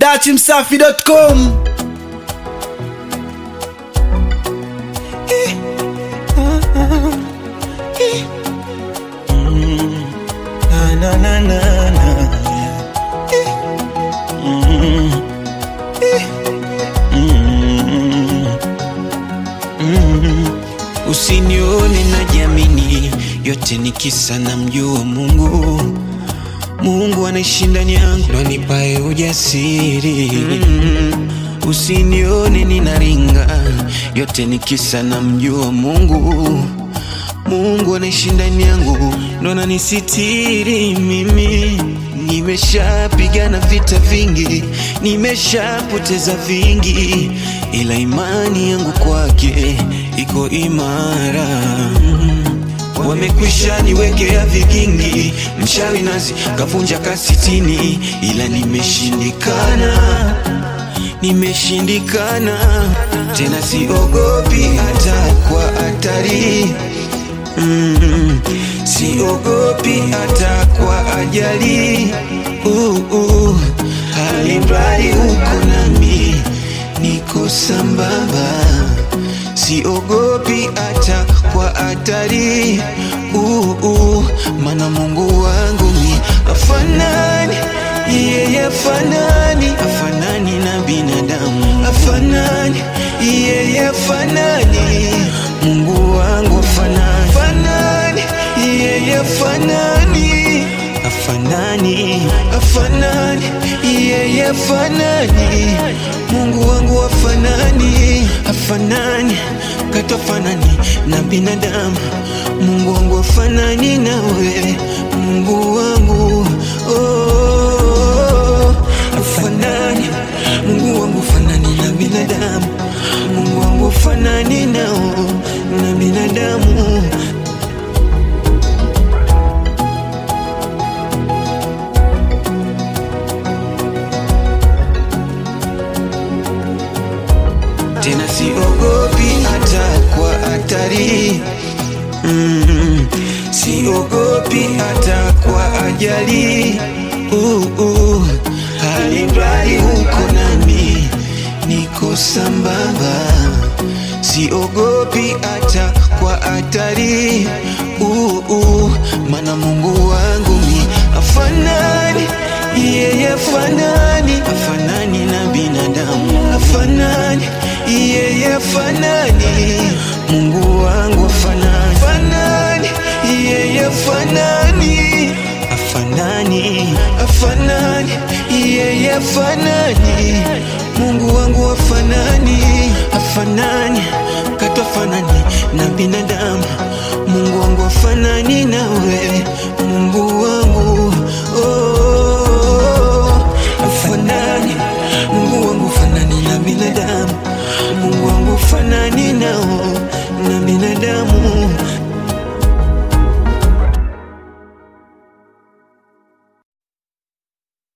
dachimsafi.com Na, na, na, na, na. Eh. Mm. Eh. Mm. Mm. Usinione najiamini, yote ni kisa na mjua Mungu. Mungu anaishi ndani yangu, ndo anipae ujasiri. Usinione ninaringa, yote ni kisa na mjua Mungu. Mungu anaishi ndani yangu, ndo ananisitiri mimi. Nimeshapigana vita vingi, nimeshapoteza vingi, ila imani yangu kwake iko imara. Wamekwisha niwekea vigingi, mchawi nazi kavunja kasitini, ila nimeshindikana nimeshindikana tena, siogopi hata kwa hatari mm, siogopi hata kwa ajali uh, uh, alimradi uko nami, niko sambamba, siogopi hata kwa hatari uh, uh, mana Mungu wangu mi afanani yeye afanani afanani na binadamu afanani yeye afanani Mungu wangu afanani afanani yeye afanani afanani afanani yeye afanani Mungu wangu afanani afanani katofanani na binadamu Mungu wangu afanani nawe Mungu wangu oh, afanani Mungu wangu afanani na binadamu Mungu wangu afanani nao na binadamu tena siogopi hata kwa hatari mm, siogopi hata kwa ajali uh, uh, alimradi uko nami niko sambamba siogopi hata kwa hatari uh, uh, mana Mungu wangu mi afanani yeye afanani afanani na binadamu afanani yeye afanani Mungu wangu afanani afanani yeye afanani afanani afanani yeye afanani Mungu wangu afanani afanani katofanani na binadamu